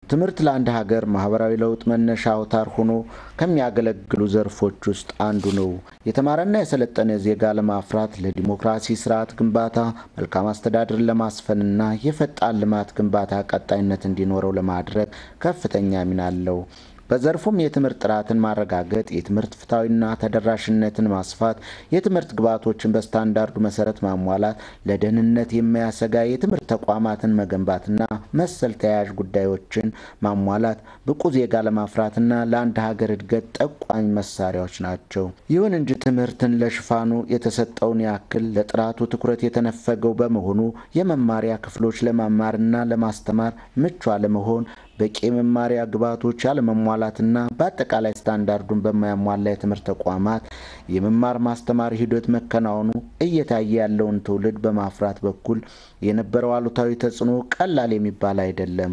ትምህርት ለአንድ ሀገር ማህበራዊ ለውጥ መነሻ አውታር ሆኖ ከሚያገለግሉ ዘርፎች ውስጥ አንዱ ነው። የተማረና የሰለጠነ ዜጋ ለማፍራት ለዲሞክራሲ ስርዓት ግንባታ፣ መልካም አስተዳደርን ለማስፈንና የፈጣን ልማት ግንባታ ቀጣይነት እንዲኖረው ለማድረግ ከፍተኛ ሚና አለው። በዘርፉም የትምህርት ጥራትን ማረጋገጥ፣ የትምህርት ፍትሐዊና ተደራሽነትን ማስፋት፣ የትምህርት ግብዓቶችን በስታንዳርዱ መሰረት ማሟላት፣ ለደህንነት የማያሰጋ የትምህርት ተቋማትን መገንባትና መሰል ተያያዥ ጉዳዮችን ማሟላት ብቁ ዜጋ ለማፍራትና ለአንድ ሀገር እድገት ጠቋሚ መሳሪያዎች ናቸው። ይሁን እንጂ ትምህርትን ለሽፋኑ የተሰጠውን ያክል ለጥራቱ ትኩረት የተነፈገው በመሆኑ የመማሪያ ክፍሎች ለመማርና ለማስተማር ምቹ አለመሆን በቂ የመማሪያ ግብዓቶች ያለመሟላትና በአጠቃላይ ስታንዳርዱን በማያሟላ የትምህርት ተቋማት የመማር ማስተማር ሂደት መከናወኑ እየታየ ያለውን ትውልድ በማፍራት በኩል የነበረው አሉታዊ ተጽዕኖ ቀላል የሚባል አይደለም።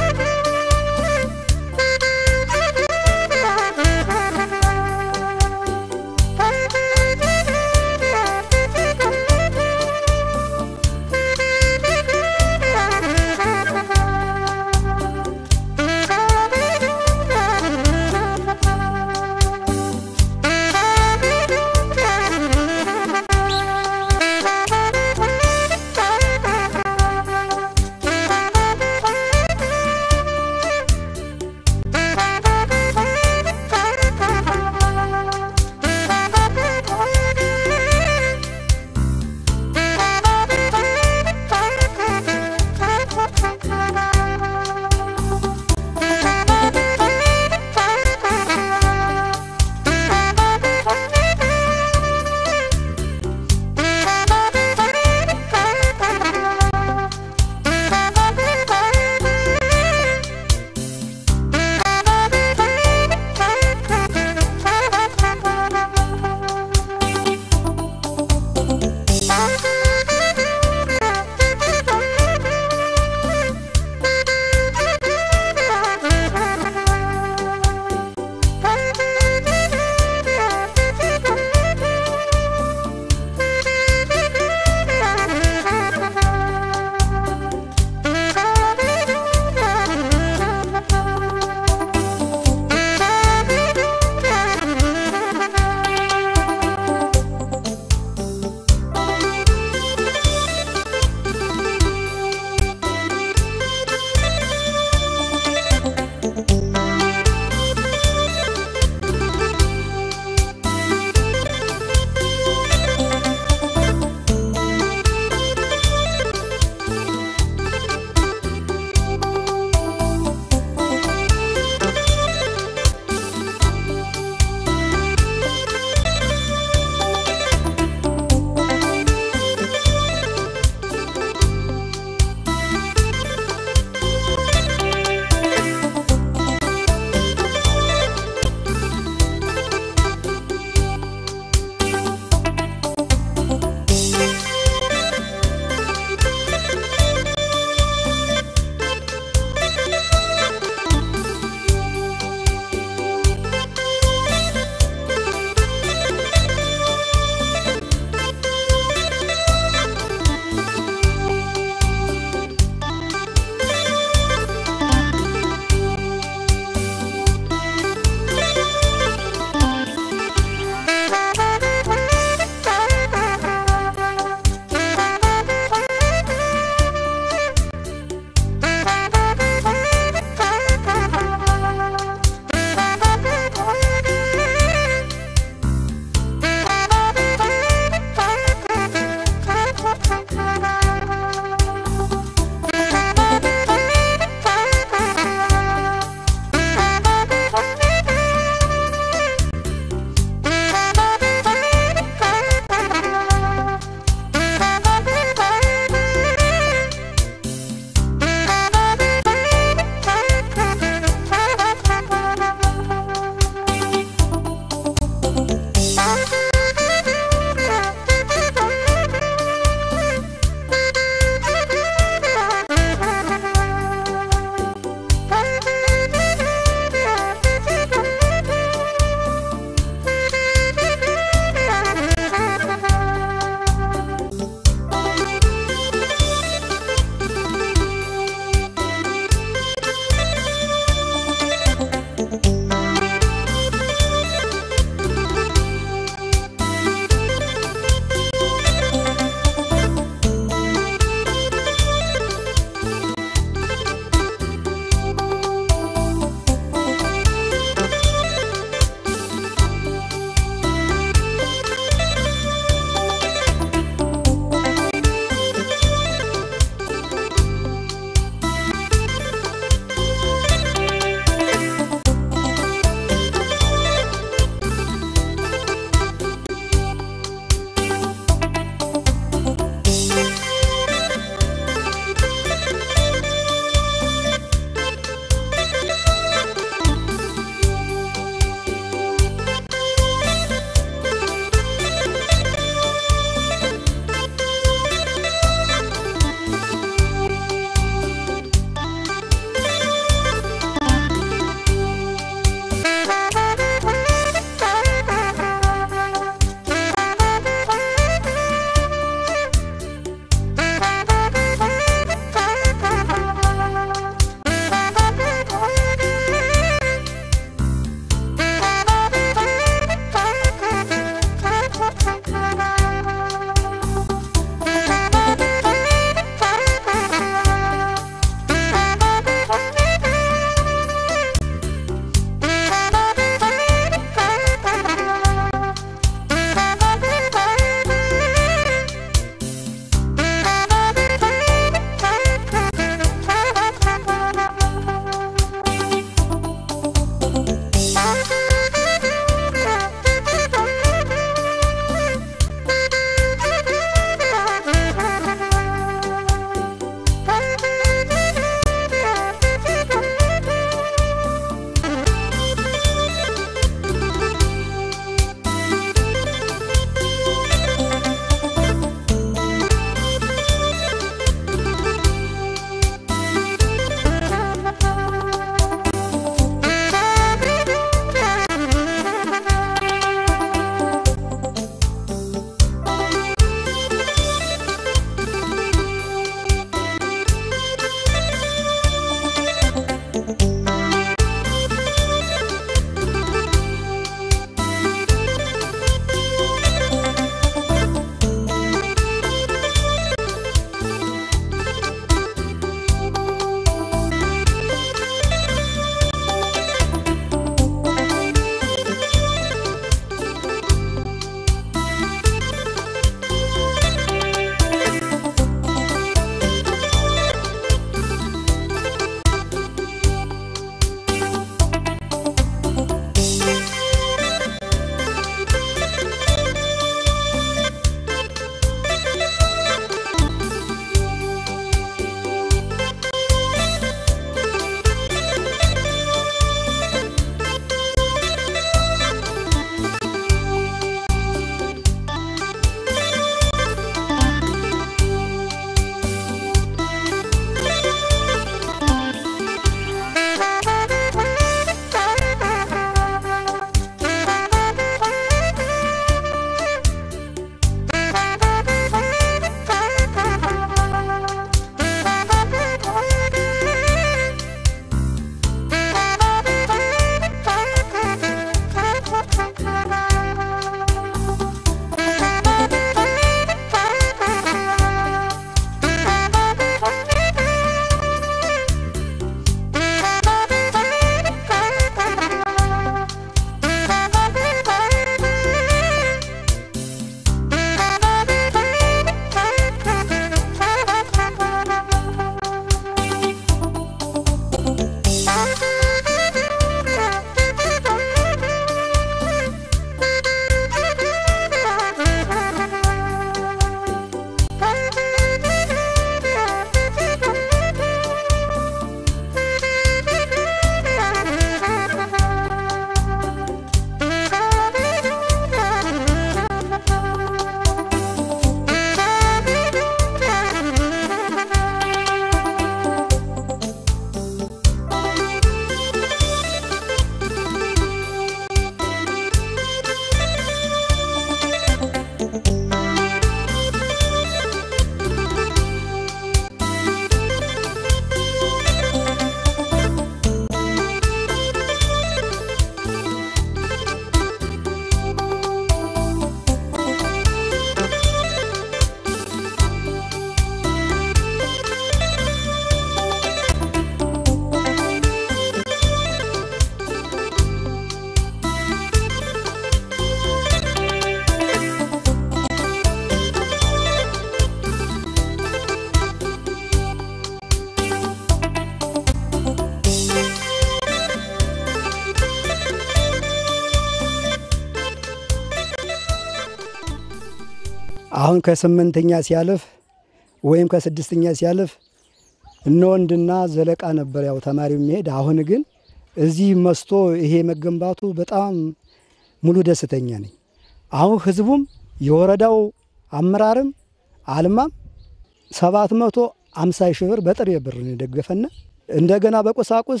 አሁን ከስምንተኛ ሲያልፍ ወይም ከስድስተኛ ሲያልፍ እነ ወንድና ዘለቃ ነበር ያው ተማሪው የሚሄድ። አሁን ግን እዚህ መስቶ ይሄ መገንባቱ በጣም ሙሉ ደስተኛ ነኝ። አሁን ህዝቡም የወረዳው አመራርም አልማም ሰባት መቶ አምሳ ሺህ ብር በጥሬ ብር ነው የደገፈና እንደገና በቁሳቁስ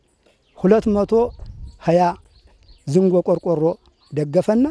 ሁለት መቶ ሀያ ዝንጎ ቆርቆሮ ደገፈና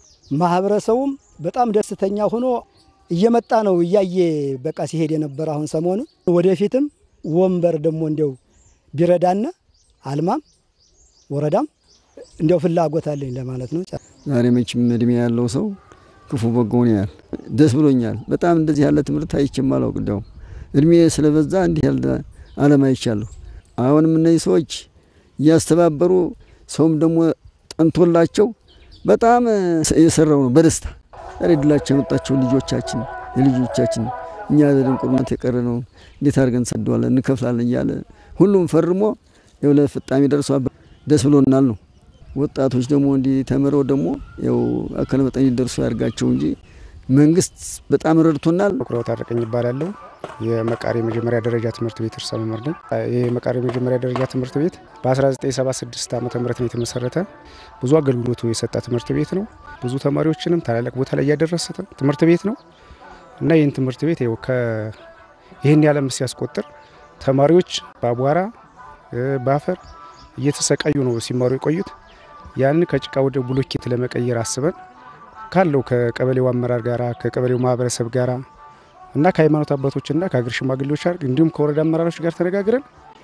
ማህበረሰቡም በጣም ደስተኛ ሆኖ እየመጣ ነው እያየ በቃ ሲሄድ የነበረ አሁን ሰሞኑን ወደፊትም ወንበር ደግሞ እንዲያው ቢረዳና አልማም ወረዳም እንዲያው ፍላጎት አለኝ ለማለት ነው። ዛሬ መቼም እድሜ ያለው ሰው ክፉ በጎውን ያህል ደስ ብሎኛል። በጣም እንደዚህ ያለ ትምህርት አይቼም አላውቅ። እንዲያውም እድሜ ስለበዛ እንዲህ ያለ ዓለም አይቻለሁ። አሁንም እነዚህ ሰዎች እያስተባበሩ ሰውም ደግሞ ጠንቶላቸው በጣም የሰራው ነው በደስታ ዛሬ ድላቸው የመጣቸው ልጆቻችን የልጆቻችን እኛ ድንቁርነት የቀረ ነው እንዴት አድርገን እንሰደዋለን እንከፍላለን እያለ ሁሉም ፈርሞ ያው ለፍጣሜ ደርሷ ደስ ብሎናል ነው። ወጣቶች ደግሞ እንዲህ ተምረው ደግሞ ያው አካለ መጠን ይደርሱ ያድርጋቸው እንጂ መንግስት በጣም ረድቶናል። ኩራው ታረቀኝ ይባላለሁ። የመቃሪ የመጀመሪያ ደረጃ ትምህርት ቤት ርዕሰ መምህር ነኝ። ይህ የመቃሪ የመጀመሪያ ደረጃ ትምህርት ቤት በ1976 ዓ ም ነው የተመሰረተ። ብዙ አገልግሎቱ የሰጠ ትምህርት ቤት ነው። ብዙ ተማሪዎችንም ታላላቅ ቦታ ላይ እያደረሰ ትምህርት ቤት ነው እና ይህን ትምህርት ቤት ይኸው ይህን ያለም ሲያስቆጥር ተማሪዎች በአቧራ በአፈር እየተሰቃዩ ነው ሲማሩ የቆዩት። ያንን ከጭቃ ወደ ብሎኬት ለመቀየር አስበን ካለው ከቀበሌው አመራር ጋራ ከቀበሌው ማህበረሰብ ጋራ እና ከሃይማኖት አባቶችና ከሀገር ሽማግሌዎች ጋር እንዲሁም ከወረዳ አመራሮች ጋር ተነጋግረን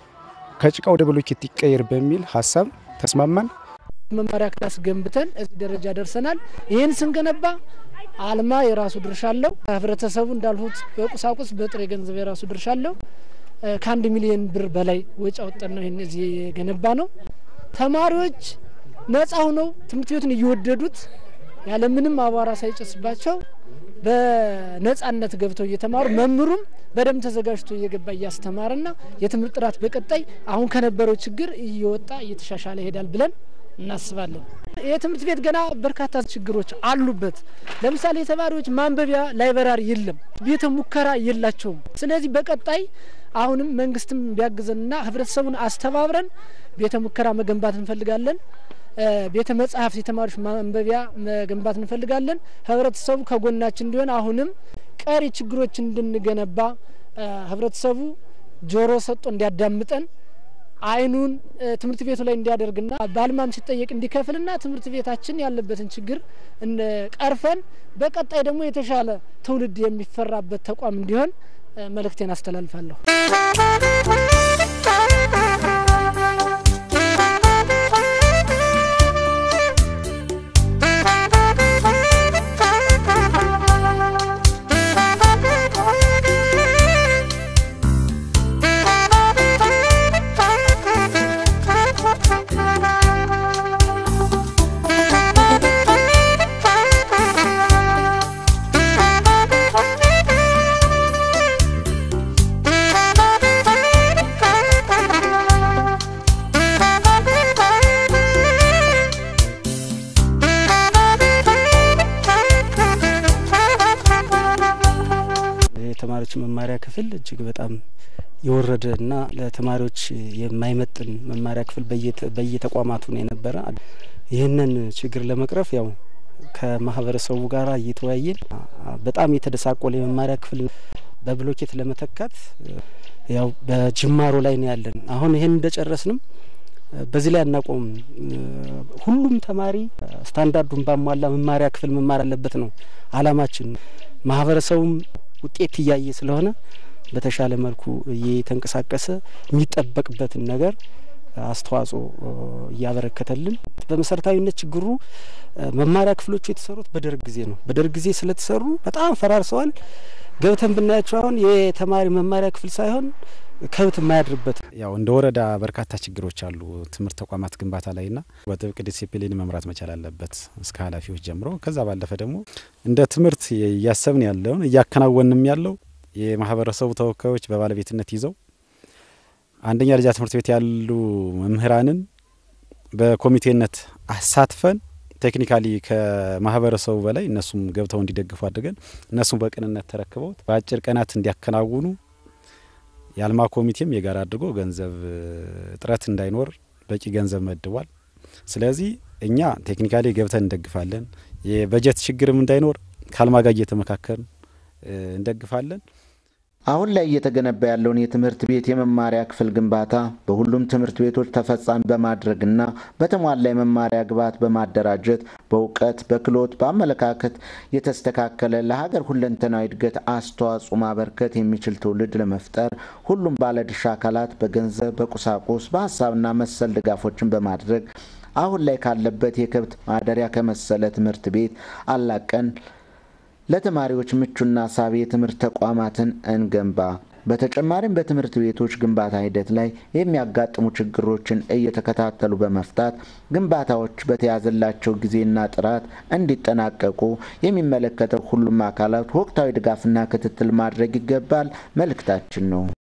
ከጭቃ ወደ ብሎኬት ይቀየር በሚል ሀሳብ ተስማማን። መማሪያ ክላስ ገንብተን እዚህ ደረጃ ደርሰናል። ይህን ስንገነባ አልማ የራሱ ድርሻ አለው። ህብረተሰቡ እንዳልሁት በቁሳቁስ በጥሬ ገንዘብ የራሱ ድርሻ አለው። ከአንድ ሚሊዮን ብር በላይ ወጪ አወጣን ነው ይህን እዚህ የገነባ ነው። ተማሪዎች ነጻ ሆነው ትምህርት ቤቱን እየወደዱት ያለምንም አቧራ ሳይጨስባቸው በነጻነት ገብተው እየተማሩ መምህሩም በደንብ ተዘጋጅቶ እየገባ እያስተማረና የትምህርት ጥራት በቀጣይ አሁን ከነበረው ችግር እየወጣ እየተሻሻለ ይሄዳል ብለን እናስባለን። የትምህርት ቤት ገና በርካታ ችግሮች አሉበት። ለምሳሌ የተማሪዎች ማንበቢያ ላይብረሪ የለም፣ ቤተ ሙከራ የላቸውም። ስለዚህ በቀጣይ አሁንም መንግስትም ቢያግዘንና ህብረተሰቡን አስተባብረን ቤተ ሙከራ መገንባት እንፈልጋለን። ቤተ መጻሕፍት የተማሪዎች ማንበቢያ መገንባት እንፈልጋለን። ህብረተሰቡ ከጎናችን እንዲሆን አሁንም ቀሪ ችግሮች እንድንገነባ ህብረተሰቡ ጆሮ ሰጥቶ እንዲያዳምጠን አይኑን ትምህርት ቤቱ ላይ እንዲያደርግና በአልማም ሲጠየቅ እንዲከፍልና ትምህርት ቤታችን ያለበትን ችግር ቀርፈን በቀጣይ ደግሞ የተሻለ ትውልድ የሚፈራበት ተቋም እንዲሆን መልእክቴን አስተላልፋለሁ። የተማሪዎች መማሪያ ክፍል እጅግ በጣም የወረደ እና ለተማሪዎች የማይመጥን መማሪያ ክፍል በየተቋማቱ ነው የነበረ። ይህንን ችግር ለመቅረፍ ያው ከማህበረሰቡ ጋር እየተወያየን በጣም የተደሳቆለ የመማሪያ ክፍል በብሎኬት ለመተካት ያው በጅማሮ ላይ ነው ያለን። አሁን ይህን እንደጨረስንም በዚህ ላይ አናቆም። ሁሉም ተማሪ ስታንዳርዱን ባሟላ መማሪያ ክፍል መማር አለበት ነው አላማችን። ማህበረሰቡም ውጤት እያየ ስለሆነ በተሻለ መልኩ እየተንቀሳቀሰ የሚጠበቅበትን ነገር አስተዋጽኦ እያበረከተልን በመሰረታዊነት ችግሩ መማሪያ ክፍሎቹ የተሰሩት በደርግ ጊዜ ነው። በደርግ ጊዜ ስለተሰሩ በጣም ፈራርሰዋል። ገብተን ብናያቸው አሁን የተማሪ መማሪያ ክፍል ሳይሆን ከብት የማያድርበት ያው እንደ ወረዳ በርካታ ችግሮች አሉ ትምህርት ተቋማት ግንባታ ላይና በጥብቅ ዲሲፕሊን መምራት መቻል አለበት እስከ ኃላፊዎች ጀምሮ። ከዛ ባለፈ ደግሞ እንደ ትምህርት እያሰብን ያለውን እያከናወንም ያለው የማህበረሰቡ ተወካዮች በባለቤትነት ይዘው አንደኛ ደረጃ ትምህርት ቤት ያሉ መምህራንን በኮሚቴነት አሳትፈን ቴክኒካሊ ከማህበረሰቡ በላይ እነሱም ገብተው እንዲደግፉ አድርገን እነሱም በቅንነት ተረክበውት በአጭር ቀናት እንዲያከናውኑ የአልማ ኮሚቴም የጋራ አድርጎ ገንዘብ እጥረት እንዳይኖር በቂ ገንዘብ መድቧል። ስለዚህ እኛ ቴክኒካሊ ገብተን እንደግፋለን። የበጀት ችግርም እንዳይኖር ከአልማ ጋር እየተመካከርን እንደግፋለን። አሁን ላይ እየተገነባ ያለውን የትምህርት ቤት የመማሪያ ክፍል ግንባታ በሁሉም ትምህርት ቤቶች ተፈጻሚ በማድረግና በተሟላ የመማሪያ ግብዓት በማደራጀት በእውቀት፣ በክህሎት፣ በአመለካከት የተስተካከለ ለሀገር ሁለንተናዊ እድገት አስተዋጽኦ ማበርከት የሚችል ትውልድ ለመፍጠር ሁሉም ባለድርሻ አካላት በገንዘብ፣ በቁሳቁስ፣ በሀሳብና መሰል ድጋፎችን በማድረግ አሁን ላይ ካለበት የከብት ማደሪያ ከመሰለ ትምህርት ቤት አላቀን ለተማሪዎች ምቹና ሳቢ የትምህርት ተቋማትን እንገንባ። በተጨማሪም በትምህርት ቤቶች ግንባታ ሂደት ላይ የሚያጋጥሙ ችግሮችን እየተከታተሉ በመፍታት ግንባታዎች በተያዘላቸው ጊዜና ጥራት እንዲጠናቀቁ የሚመለከተው ሁሉም አካላት ወቅታዊ ድጋፍና ክትትል ማድረግ ይገባል መልእክታችን ነው።